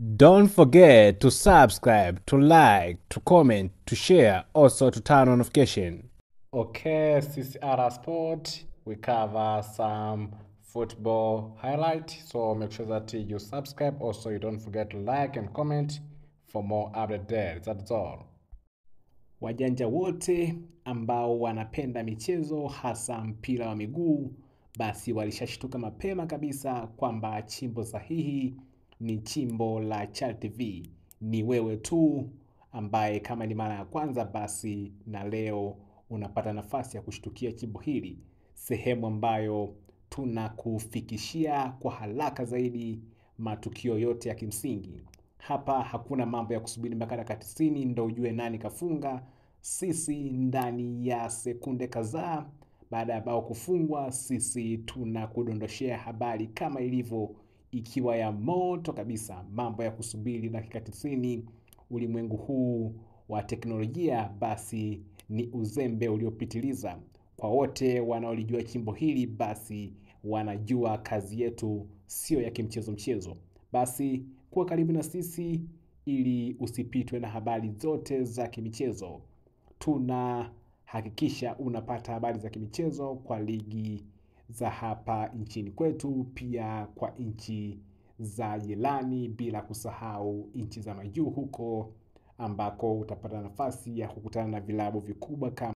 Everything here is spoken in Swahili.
Don't forget to subscribe, to like, to comment, to share, also to turn on notification. Okay, CCR Sport, we cover some football highlight. So make sure that you subscribe. Also, you don't forget to like and comment for more update there. That's all. Wajanja wote ambao wanapenda michezo hasa mpira wa miguu basi walishashtuka mapema kabisa kwamba chimbo sahihi ni chimbo la Chal TV. Ni wewe tu ambaye kama ni mara ya kwanza basi na leo unapata nafasi ya kushtukia chimbo hili, sehemu ambayo tunakufikishia kwa haraka zaidi matukio yote ya kimsingi. Hapa hakuna mambo ya kusubiri mpaka dakika tisini ndo ujue nani kafunga. Sisi ndani ya sekunde kadhaa baada ya bao kufungwa, sisi tunakudondoshea habari kama ilivyo, ikiwa ya moto kabisa. Mambo ya kusubiri dakika tisini ulimwengu huu wa teknolojia, basi ni uzembe uliopitiliza. Kwa wote wanaolijua chimbo hili, basi wanajua kazi yetu sio ya kimchezo mchezo. Basi kuwa karibu na sisi ili usipitwe na habari zote za kimichezo. Tunahakikisha unapata habari za kimichezo kwa ligi za hapa nchini kwetu, pia kwa nchi za jirani, bila kusahau nchi za majuu huko ambako utapata nafasi ya kukutana na vilabu vikubwa kama